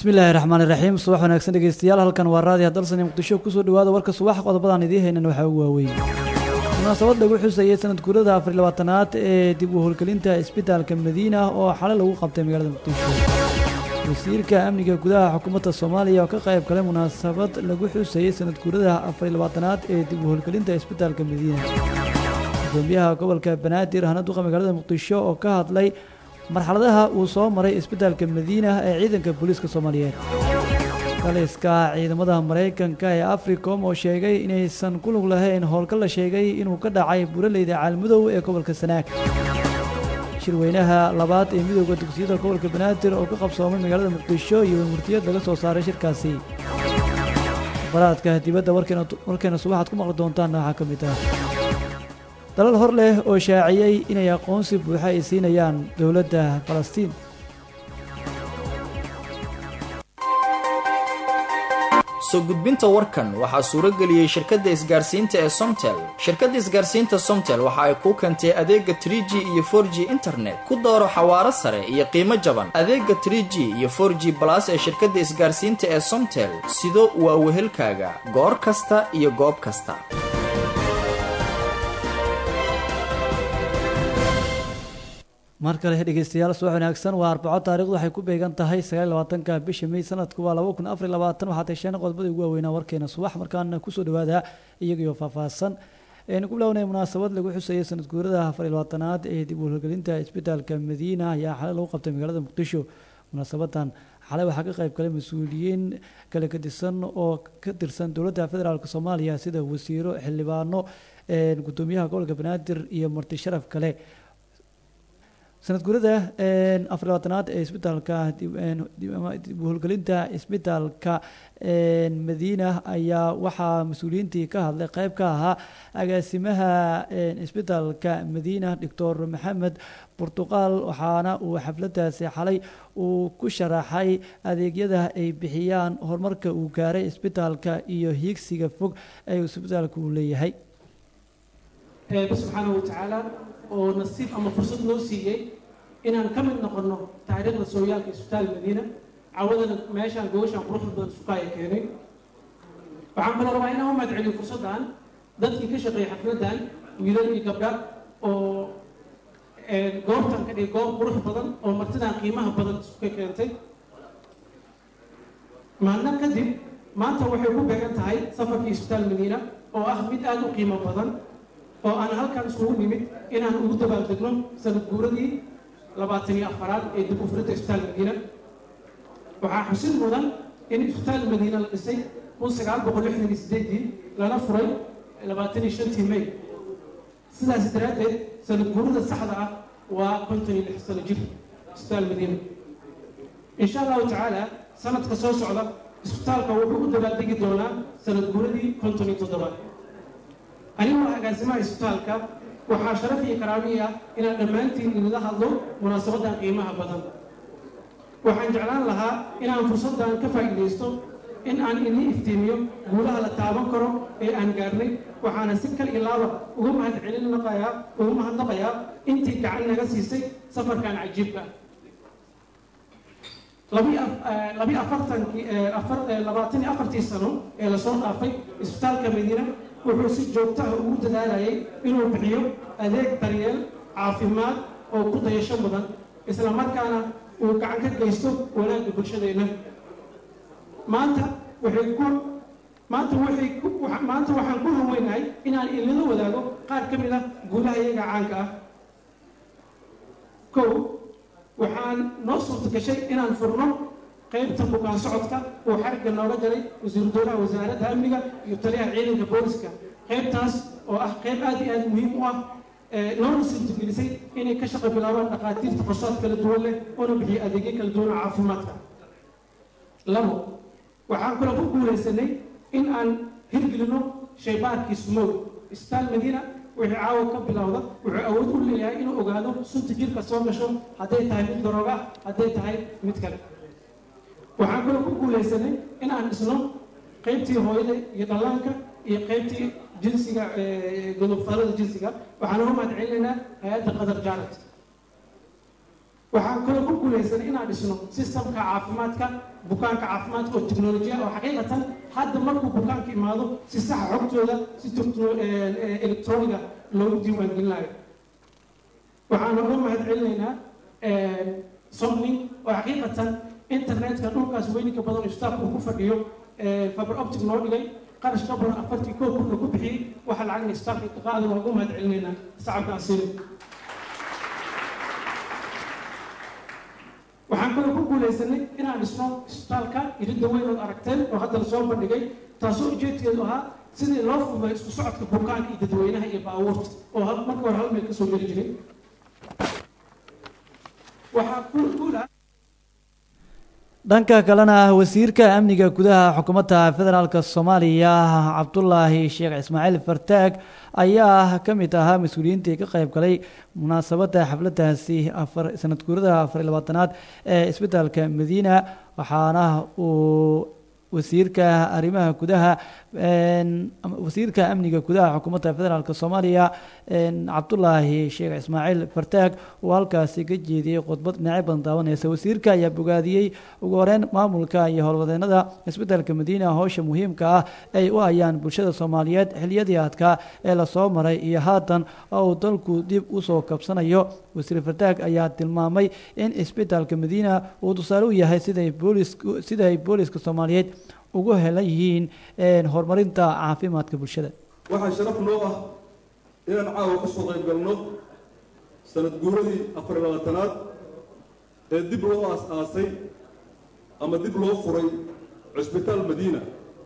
bismillaahi raxmaani raxiim subax wanaagsan dhegeystayaal halkan waa raadiya dalsani muqdisho kusoo dhawaada warka subax qodobadaan idiin haynan waxaa ugu waaweyn munaasabad lagu xusayay sanad guurada afar iyo labaatanaad ee dib u howlgelinta isbitaalka madiina oo xalay lagu qabtay magaalada muqdisho wasiirka amniga gudaha xukuumadda soomaaliya oo ka qayb galay munaasabad lagu xusayay sanad guurada afar iyo labaatanaad ee dib u howlgelinta isbitaalka madiina gudoomiyaha gobolka banaadir hana duqa magaalada muqdisho oo ka hadlay marxaladaha uu soo maray isbitaalka madiina ee ciidanka booliiska soomaaliyeed taliska ciidamada maraykanka ee africom oo sheegay inaysan ku lug lahayn howlgal la sheegay inuu ka dhacay buraleyda caalmadow ee gobolka sanaag shirweynaha labaad ee midooda dugsiyada gobolka banaadir oo ka qabsoomay magaalada muqdisho iyo murtiyad laga soo saaray shirkaasi baraadka dibadda warkeena subaxaad ku maqli doontaanna waxaa ka mid ah dalal hor leh oo shaaciyey inay aqoonsi buuxa ay siinayaan dowladda falastiin soo gudbinta warkan waxaa suuro geliyey shirkadda isgaarsiinta ee somtel shirkadda isgaarsiinta somtel waxa ay kuu keentay adeega tr g iyo for g internet ku dooro xawaaro sare iyo qiimo jaban adeega tr g iyo for g balas ee shirkadda isgaarsiinta ee somtel sido waa wehelkaaga goor kasta iyo goob kasta mar kale dhegeystayaal subax wanaagsan waa arbaco taarikhdu waxay ku beegan tahay sagaal labaatanka bisha may sanadku waa laba kun afar labaatan waxaa tasheen qodobada ugu waaweynaa warkeena subax markaana kusoo dhawaada iyagaiyo faahfaahsan aynu ku bilownay munaasabad lagu xusayay sanad guurada afar iyo labaatanaad ee dib u howlgelinta isbitaalka madiina ayaa xalay lagu qabtay magaalada muqdisho munaasabadan xalay waxaa ka qayb galay mas-uuliyiin kala gadisan oo ka tirsan dowladda federaalk soomaaliya sida wasiiro xildhibaano gudoomiyaha gobolka banaadir iyo marti sharaf kale sanad guurada afar labaatanaad ee isbitaalka dib u howlgelinta isbitaalka madiina ayaa waxaa mas-uuliyiintii ka hadlay qeyb ka ahaa agaasimaha isbitaalka madiina doctor maxamed burtuqaal waxaana uu xafladaasi xalay uu ku sharaxay adeegyada ay bixiyaan horumarka uu gaaray isbitaalka iyo hiigsiga fog ee isbitaalka uu leeyahay subxaana watacaala oo nasiib ama fursad noo siiyey inaan ka mid noqono taariikhda sooyaalka isbitaal madiina cawadana meeshaan gobashaan quruxda badan sukaaya keenay waxaan kaloo rabaa inaan u mahadceliyo fursaddan dadkii ka shaqeeyay xafladdan wiilal iyo gabdha oo goobtan ka dhigay goob qurux badan oo martidan qiimaha badan suka keentay maalna kadib maanta waxay ku beegan tahay safarkii isbitaal madiina oo ah mid aada u qiimo badan oo aan halkan isugu nimid inaan ugu dabaaldegno sanad guuradii labaatan iyo afaraad ee dib u furinta isbitaal madiina waxaa xusid mudan in isbitaal madiina la dhisay kun sagaal boqol lixdan iyo sideedii lana furay labaatan iyo shantii may sidaas daraaddeed sanad guurada saxda ah waa konton iyo lix sano jir isbitaal madiina insha allahu tacaala sanadka soo socda isbitaalka wuxuu u dabaaldegi doonaa sanad guuradii konton iyo toddobaad anigoo agaasimaha isbitaalka waxaa sharaf iyo karaamiyi ah inaan dhammaantiin inila hadlo munaasabadan qiimaha badan waxaan jeclaan lahaa inaan fursaddan ka faa'iidaysto in aan ini iftiimiyo guulaha la taaban karo ee aan gaarnay waxaana si kal ilaaba uga mahadcelinaqayaa uga mahadnaqayaa intii gacan naga siisay safarkan cajiibka labi afartankii labaatan iyo afartii sano ee lasoo dhaafay isbitaalka madiina wuxuu si joogtaha ugu dadaalayay inuu bixiyo adeeg daryeel caafimaad oo ku dayasho mudan isla markaana uu gacan ka geysto wanaagga bulshadeenna maanta waxay ku maanta waxay ku maanta waxaan ku haweynahay inaan inala wadaago qaar ka mid ah guulaha iyaga caanka ah kow waxaan noo suurta gashay inaan furno qaybta bukaan socodka uu xarigga nooga galay wasiiru dowlaha wasaaradda amniga iyo taliyaha ciidanka booliska qaybtaas oo ah qayb aad iyo aad muhiim u ah noona suurtagelisay inay ka shaqo bilaabaan dhakhaatiirta qorshaad kala duwan leh oona bixiyo adeegyo kala duwan oo caafimaadka labo waxaan kaloo ku guulaysanay in aan hirgelino shaybaarkii sumow isbitaal madiina wixii caawa ka bilowda wuxuu awood u leeyahay inuu ogaado sunta jirka soo gasho hadday tahay mid darooga hadday tahay mid kale waxaan kaloo ku guulaysanay in aan dhisno qaybtii hooyada iyo dhallaanka iyo qaybtii jinsiga godobfalada jinsiga waxaan uga mahad celinaynaa hay-adda qadar jaarat waxaan kaloo ku guulaysanay inaan dhisno sistamka caafimaadka bukaanka caafimaadka oo teknolojiya oo xaqiiqatan hadda markuu bukaanka imaado si saxa xogtooda si electroniga loogu diiwaangelinayo waxaan uga mahad celinaynaa somning oo xaqiiqatan internetka dhulkaas weyninka badan istaafka uu ku fadhiyo fiber optic noo dhigay qarash ka badan afartii koo kunna ku bixiyey waxa lacagna istaafka ka qaadan waa uga mahad celinaynaa sacabka asirin waxaan kaloo ku guulaysanay inaan dhisno isbitaalka iridda weyn ood aragteen oo hadda lasoo bandhigay taasoo ujeedkeedu ahaa sidii loo fududay isku socodka bukaanka iyo dadweynaha iyo baabuurta oo marka hore hal meel kasoo geli jiray waxaa guul ah dhanka kalena wasiirka amniga gudaha xukuumadda federaalk soomaaliya cabdulaahi sheekh ismaaciil fartaag ayaa ka mid ahaa mas-uuliyiintii ka qayb galay munaasabadda xafladaasi afar sanad guurada afar iyo labaatanaad ee isbitaalka madiina waxaana uu wasiirka arrimaha gudaha wasiirka amniga gudaha xukuumadda federaalk soomaaliya cabdulaahi sheekh ismaaciil fartaag uu halkaasi ka jeediyey khudbad dhinacyo badan daawaneysa wasiirka ayaa bogaadiyey ugu horeyn maamulka iyo howlwadeenada isbitaalka madiina howsha muhiimka ah ay u hayaan bulshada soomaaliyeed xiliyadii adkaa ee lasoo maray iyo haatan oo uu dalku dib usoo kabsanayo wasiir fartaag ayaa tilmaamay in isbitaalka madiina uu tusaale u yahay siday boolis siday booliska soomaaliyeed ugu helan yihiin horumarinta caafimaadka bulshada waxaa sharaf noo ah inaan caawa ka soo qayb galno sanad guuradii afar iyo labaatanaad ee dib loo aas-aasay ama dib loo furay cusbitaal madiina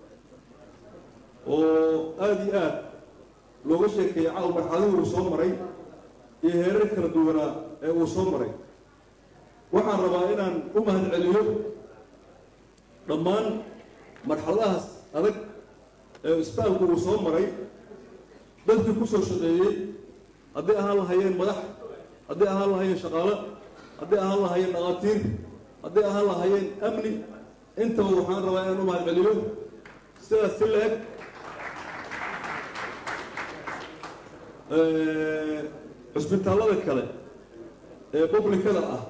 oo aada iyo aad looga sheekeeyay caawa marxaladii uu soo maray iyo heerar kala duwanaa ee uu soo maray waxaan rabaa inaan u mahad celiyo dhammaan marxaladahaas adag ee isbitaalku uu soo maray dadkii ku soo shaqeeyey hadday ahaan lahayeen madax hadday ahaan lahayeen shaqaalo hadday ahaan lahayeen dhaqaatiir hadday ahaan lahayeen amni intaba waxaan rabaa inaan u mahad celiyo sidaas si la-eg cusbitaallada kale ee publicada ah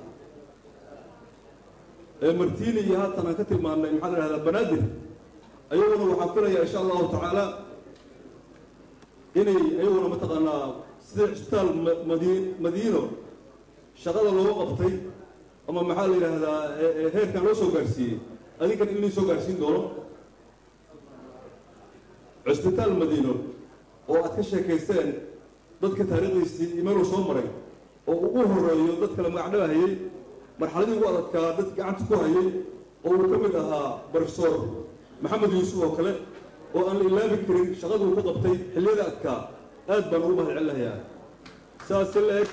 ee martiini iyo haatan aan ka tilmaannay maxaa la ihahdaa banaadir ayaguna waxaan filayaa insha allahu tacaala inay ayaguna mataqaanaa sida cisbitaal madi madiino shaqada looga qabtay ama maxaa la yidhaahdaa heerkan loo soo gaarsiiyey adinkan in lii soo gaarsiin doono cisbitaal madiino oo aad ka sheekaysteen dadka taariikhdiisii imeeluu soo maray oo ugu horeeyo dad kale magacdhabahayey marxaladii ugu adadkaa dad gacanta ku hayay oo uu ka mid ahaa brofesor maxamed yuusuf oo kale oo aan la ilaabi karin shaqaduu ka qabtay xilliyada adkaa aad baan ugu mahad celinayaa saas si la-eg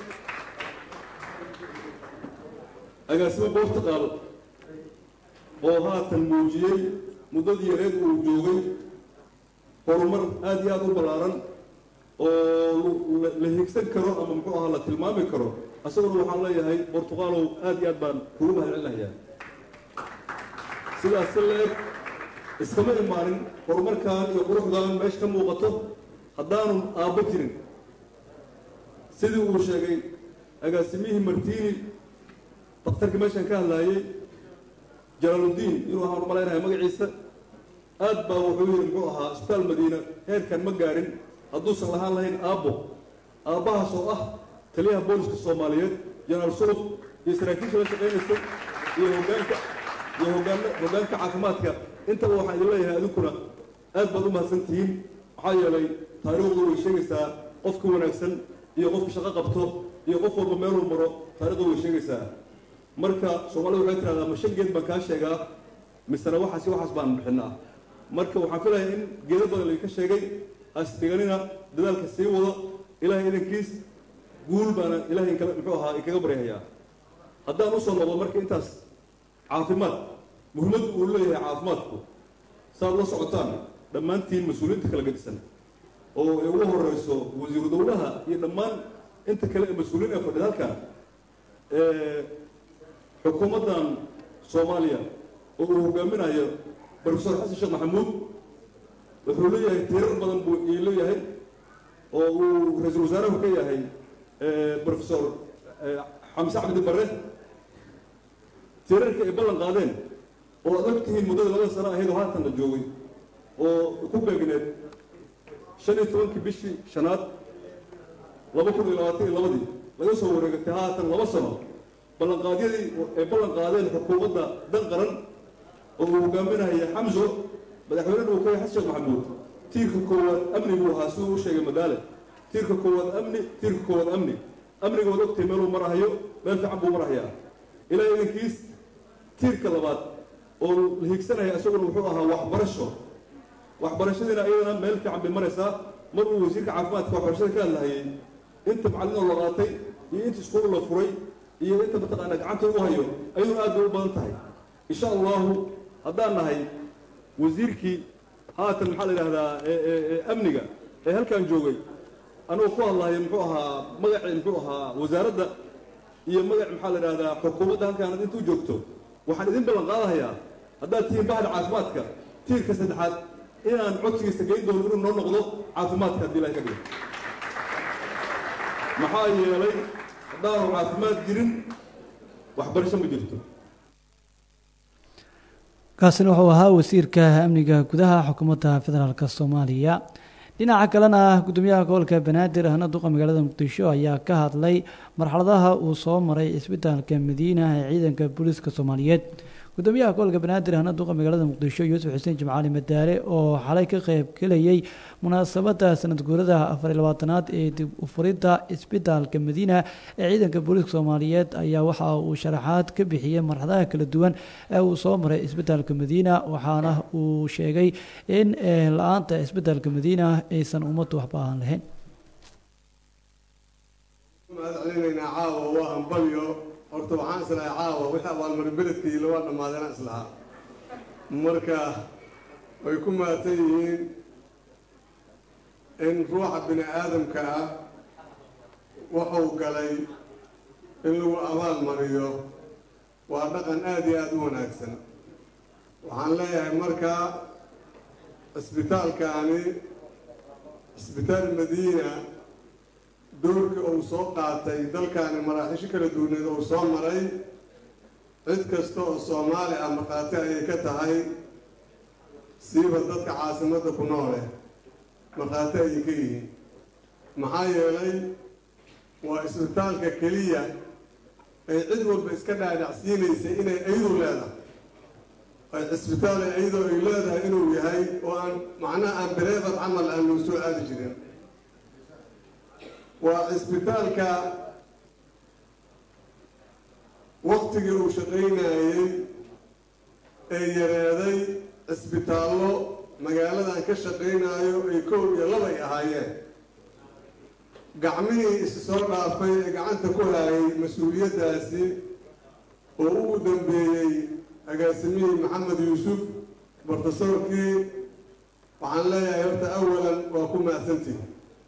agaasimo boortaqaal oo haatan muujiyey muddadii yareed uu joogay horumar aada iyo aada u ballaaran oo la higsan karo ama muxuu ahaa la tilmaami karo isaguna waxaan leeyahay bortuqaalow aada iyo aad baan kugu mahad celinayaa sidaas si la-eg iskama imaanin horumarkan iyo quruxdan meesha ka muuqato haddaanu aabbo jirin sidii uu sheegay agaasimihii martiini daktarkii meeshan ka hadlaayey jalaaluddiin inuu ahaan u malaynayo magaciisa aad baa wuxuu yidhi muxuu ahaa isbitaal madiina heerkan ma gaarin hadduusan lahaan lahayn aabbo aabbahaas oo ah taliyaha booliska soomaaliyeed janaal suluf iyo saraakiisha la shaqaynaysa iyo hogaanka iyo hogaan hoggaanka caafimaadka intaba waxaan idin leeyahay adinkuna aad baad u mahadsan tihiin maxaa yeelay taariikhdu way sheegaysaa qofka wanaagsan iyo qofka shaqo qabto iyo qof walba meeluu maro taarikhdu way sheegaysaa marka soomaalida waxay tidhahdaa ma shan geed baan kaa sheegaa misena waxaas waxaas baan bixinaa marka waxaan filayaa in geedo badan laydinka sheegay asdhiganina dadaalka sii wado ilaahay idankiis guul baana ilahay inkala muxuu ahaa inkaga baryahayaa haddaan usoo noqdo marka intaas caafimaad muhiimaddu uu leeyahay caafimaadku saaad la socotaan dhammaantiin mas-uuliyiinta kala gedisan oo ay ugu horeyso wasiiru dowlaha iyo dhammaan inta kale ee mas-uuliyiin ee fadhida halkan xukuumaddan soomaaliya oo uu hogaaminayo brofesor xasan sheekh maxamuud wuxuu leeyahay tiirar badan buu ii leeyahay oo uu ra-iisul wasaaruhu ka yahay brofesor xamse cabdi bare tirarka ay ballan qaadeen oo ad og tihiin muddada labada sano ahayd oo haatan la joogay oo ku beegneed shan iyo tobankii bishii shanaad laba kun iyo labaatan iyo labadii laga soo wareegatay haatan laba sano ballanqaadyadii ay ballan qaadeen xukuumadda dan qaran oo uu hogaaminaya xamso madaxweynena uu ka yahay xasan sheekh maxamuud tiirka koowaad amni buu ahaa siduu u sheegay madaale tiirka koowaad amni tiirka koowaad amni amniga waad ogtahay meeluu marahayo meel fiican buu marahayaa ilaa idankiis tiirka labaad oo la hiigsanaya isaguna wuxuu ahaa waxbarasho waxbarashadiina iyadana meel fiican bay maraysaa mar uu wasiirka caafimaadka waxbarashada ka hadlahayay inta macallin oo la qaatay iyo inta iskuul la furay iyo inta mataqaana gacanta ugu hayo ayaduna aad bay u badan tahay insha allahu haddaan nahay wasiirkii haatan maxaa la yidhahdaa amniga ee halkan joogay anuu ku hadlahayo muxuu ahaa magacii muxuu ahaa wasaaradda iyo magac maxaa la yidhahdaa xukuumadda halkaan intuu joogto waxaan idin ballan qaadahayaa haddaad tihiin bahda caafimaadka tiirka saddexaad inaan codsigiisa geyn doono inuu noo noqdo caafimaadka haddii ilahay ka dhigo maxaa yeelay haddaanu caafimaad jirin waxbarasho ma jirto kaasina wuxuu ahaa wasiirka amniga gudaha xukuumadda federaalk soomaaliya dhinaca kalena gudoomiyaha gobolka banaadir ahna duqa magaalada muqdisho ayaa ka hadlay marxaladaha uu soo maray isbitaalka madiina ee ciidanka booliiska soomaaliyeed gudoomiyaha gobolka banaadir ahna duqa magaalada muqdisho yuusuf xuseen jimcaali madaare oo xalay ka qeyb gelayay munaasabada sanad guurada afar iyo labaatanaad ee dib u furidda isbitaalka madiina ee ciidanka booliiska soomaaliyeed ayaa waxa uu sharaxaad ka bixiyey marxadaha kala duwan ee uu soo maray isbitaalka madiina waxaana uu sheegay in la-aanta isbitaalka madiina aysan ummaddu waxba aan lahayn mahad celinaynaa caawa waa hambalyo horta waxaan islahay caawa wixii abaalmarin beledkaiila waa dhammaadeen islahaa marka way ku mahadsan yihiin in ruuxa bini aadamka ah wuxuu galay in lagu abaal mariyo waa dhaqan aada iyo aada u wanaagsan waxaan leeyahay marka cisbitaalkaani cisbitaal madiina doorkii uu soo qaatay dalkaani maraaxiisho kala duwaneed uu soo maray cid kasta oo soomaali ah markhaati ayay ka tahay siiba dadka caasimadda ku noole markhaati ayay ka yihiin maxaa yeelay waa isbitaalka keliya ay cid walba iska dhaadhacsiinaysay inay ayadu leedahay ay cisbitaal ay ayadoo ay leedahay inuu yahay oo aan macnaha aan bereebar camal aan loo soo aadi jirin waa cisbitaalka waktigii uu shaqaynayey ee yareeday cisbitaallo magaaladan ka shaqaynayo ay kow iyo labay ahaayeen gacmihii isi soo dhaafay ee gacanta ku hayay mas-uuliyaddaasi oo ugu dambeeyey agaasimihii maxamed yuusuf bartasoorkii waxaan leeyahay horta awalan waa ku mahadsantihi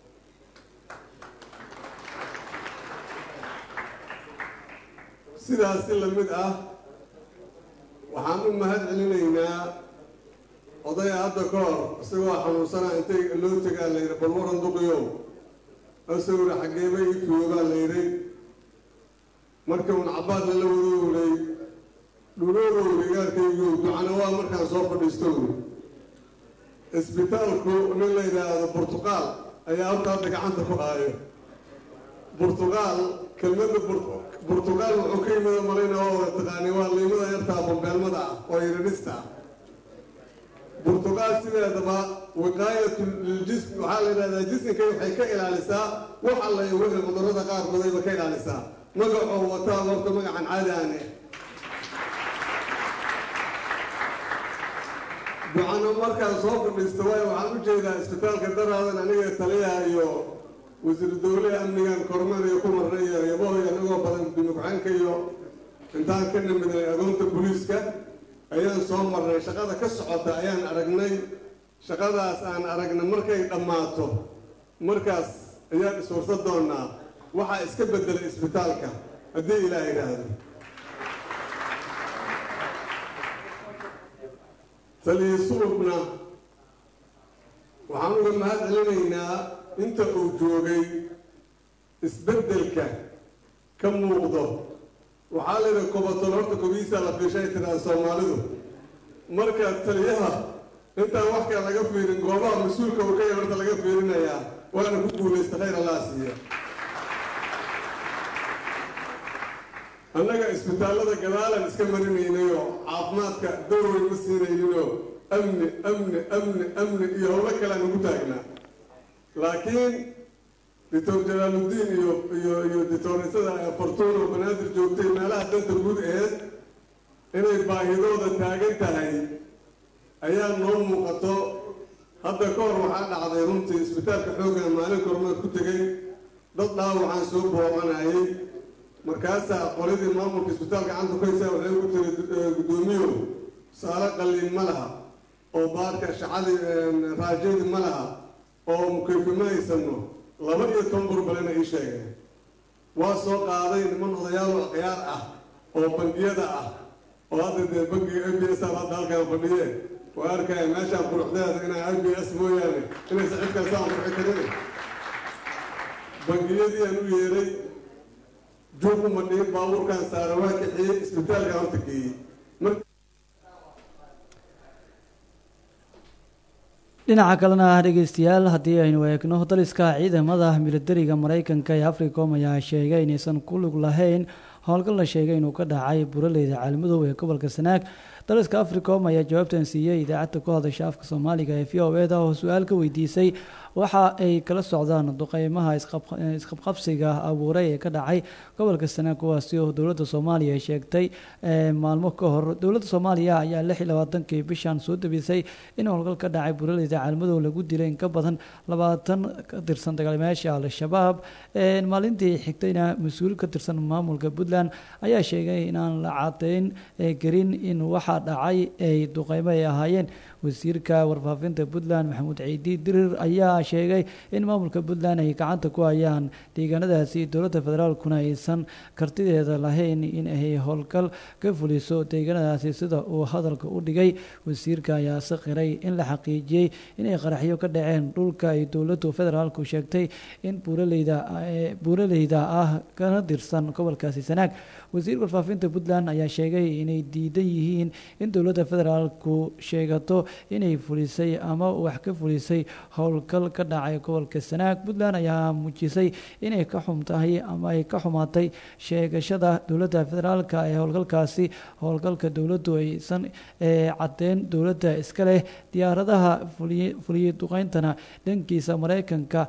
sidaas si la mid ah waxaan u mahad celinaynaa odaya hadda ka hor isagoo xanuunsanaa intay loo tegaa la yidhi bal waran duqiyow isagoo yidhi xaggeeba ii tuugaa la yidhi markii uun cabbaad lala wadoowlay dhuloodow igaalkaygow ducana waa markaan soo fadhiisto wy isbitaalku nin la yidhaahdo burtuqaal ayaa horta hadda gacanta ku haayo burtuqaal kelmadda burtuqaal wuxuu ka yimid malayna waa wada taqaani waa liimada yartaa bambeelmada ah oo yiridhista ah burtuqaal sideedaba wiqaayatu liljism waxaa la yidhahdaa jismka waxay ka ilaalisaa wax alla iyo wixii cudurrada qaarkoodayba ka ilaalisaa magacoo wataa horta magacan caadi aane ducano markaan soo fadhiisto waayo waxaan u jeedaa isbitaalka daraadan aniga taliyaha iyo wasiiru dowlaha amnigan kormeer iyo ku marnay iyo reebahoy anagoo badan gudoomiye-ku-xeenka iyo intaan ka nimidnay agoonta booliiska ayaan soo marnay shaqada ka socota ayaan aragnay shaqadaas aan aragna markay dhammaato markaas ayaan iswarsa doonaa waxaa iska bedelay isbitaalka haddii ilaah idhaahdo taliya sulubna waxaan uga mahad celinaynaa inta uu joogay isbeddelka ka muuqdo waxaa la yidhi kobatol horta kobihiisaa la fiishay tidhaha soomaalidu marka taliyaha intaan wax kale laga fiirin goobaha mas-uulka uu ka yahay horta laga fiirinayaa waana ku guulaysta khayr allaa siiya annaga isbitaallada gadaalan iska marinaynayoo caafimaadka dowrwey ma siinayninoo amni amni amni amni iyo howlo kalean ugu taagnaa laakiin doctor jalaaludiin iyo iyo iyo doctoresada fortuno banaadir joogtay meelaha danta guud aheed inay baahidooda taagan tahay ayaa noo muuqato hadda ka hor waxaa dhacday runtii isbitaalka xooggan maalin kormeed ku tegay dad dhaawacaan soo booqanayay markaasaa qoladii maamulka isbitaalka gacanta ku haysaa waxay ugu tiri guddoomiyow saalo qalliin ma laha oo baarka shacadii raajadii ma laha oo mukayfi ma haysano laba iyo toban burbalena ii sheegeen waa soo qaaday niman odayaal akhyaar ah oo bangiyada ah oo hadda dee bangiga a b s a hadda halkaan fadhiye waa arkaya meeshaan quruxdeeda inaa a b s mooyaane inaysa cid kale saan qurxi karin bangiyadii aan u yeeray juuq uma dhihin baabuurkaan saara waa kixiyey isbitaalkaan horta geeyey dhinaca kalena dhegeystayaal haddii aynu eegno daliska ciidamada militariga maraykanka ee africom ayaa sheegay inaysan ku lug lahayn howlgal la sheegay inuu ka dhacay buraleyda caalmadow ee gobolka sanaag daliska africom ayaa jawaabtan siiyey idaacadda ku hadasha afka soomaaliga ee v o e da oo su-aal ka weydiisay waxa ay kala socdaan duqeymaha isqabqabsiga abuuray ee ka dhacay gobolka sanaag kuwaasi oo dowladda soomaaliya ay sheegtay maalmo ka hor dowladda soomaaliya ayaa lix iyo labaatankii bishan soo debisay in howlgal ka dhacay buraleyda caalmadow lagu dilay in ka badan labaatan ka tirsan dagaalmayaasha al-shabaab maalintii xigtayna mas-uul ka tirsan maamulka puntland ayaa sheegay inaan la cadeyn karin in waxa dhacay ay duqeymo ay ahaayeen wasiirka warfaafinta puntland maxamuud ciidi dirir ayaa sheegay in maamulka puntland ay gacanta ku hayaan deegaanadaasi dowladda federaalkuna aysan kartideeda lahayn in ay howlgal ka fuliso deegaanadaasi sida uu hadalka u dhigay wasiirka ayaa se qiray in la xaqiijiyey inay qaraxyo ka dhaceen dhulka ay dowladdu federaalku sheegtay in buuraleyda buuraleyda ah kana tirsan gobolkaasi sanaag wasiirka warfaafinta puntland ayaa sheegay inay diidan yihiin in dowladda federaalku sheegato inay fulisay ama wax ka fulisay howlgal ka dhacay gobolka sanaag puntland ayaa muujisay inay ka xum tahay ama ay ka xumaatay sheegashada dowladda federaalka ee howlgalkaasi howlgalka dowladdu aysan caddeyn dowladda iska leh diyaaradaha fuliyey duqeyntana dhankiisa mareykanka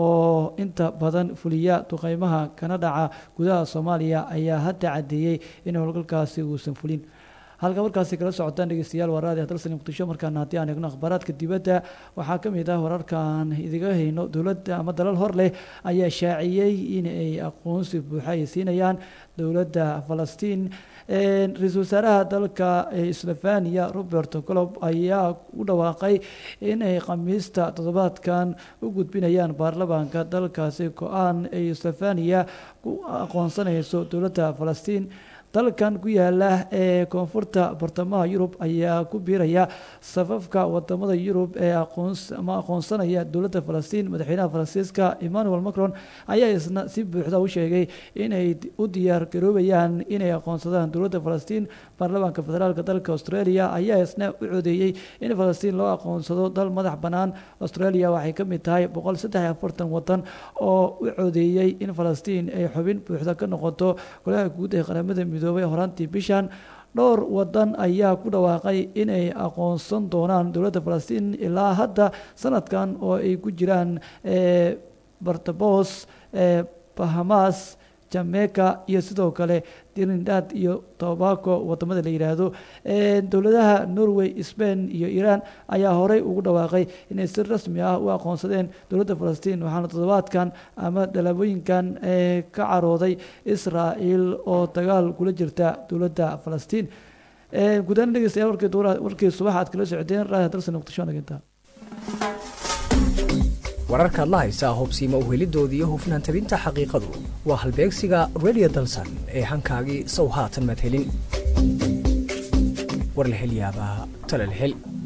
oo inta badan fuliya duqeymaha kana dhaca gudaha soomaaliya ayaa hadda caddeeyey in howlgalkaasi uusan fulin halka markaasi kala socotaan dhegeystayaal waa raadi hadalsani muqdisho markaana haddii aan eegno akhbaaraadka dibadda waxaa ka mid ah wararkaan idiga hayno dowladda ama dalal hor leh ayaa shaaciyey in ay aqoonsi buuxa ay siinayaan dowladda falastiin ra-iisul wasaaraha dalka slovania robert colob ayaa u dhawaaqay in ay khamiista toddobaadkan u gudbinayaan baarlamaanka dalkaasi go-aan ay slovania ku aqoonsanayso dowladda falastiin dalkan ku yaala ee koonfurta bartamaha yurub ayaa ku biiraya safafka wadamada yurub ee ama aqoonsanaya dowladda falastiin madaxweynaha faransiiska emmanuel macron ayaa isna si buuxda u sheegay inay u diyaar garoobayaan inay aqoonsadaan dowladda falastiin baarlamaanka federaalk dalka australia ayaa isna u codeeyey in falastiin loo aqoonsado dal madax bannaan australia waxay ka mid tahay boqol saddex iyo afartan wadan oo u codeeyey in falastiin ay xubin buuxda ka noqoto golaha guud ee qaramada midoobay horaantii bishan dhowr wadan ayaa ku dhawaaqay inay aqoonsan doonaan dowladda falastiin ilaa hadda sanadkan oo ay ku jiraan bartabos bahamas jamaica iyo sidoo kale trinidad iyo tobaco wadamada la yidhaahdo dowladaha norway spain iyo iran ayaa horey ugu dhawaaqay inay si rasmi ah u aqoonsadeen dowladda falastiin waxaana toddobaadkan ama dalaabooyinkan ka carooday israel oo dagaal kula jirta dowladda falastiin gudahaan dhegeystayaal warkii subax aad kala socdeen raadi dalsan muqdisho naginta wararkaad la haysaa hubsiima uhelidoodii iyo hufnaan tabinta xaqiiqadu waa halbeegsiga radio dalsan ee hankaagii sow haatan madhelin warlahelyaabaha talalhel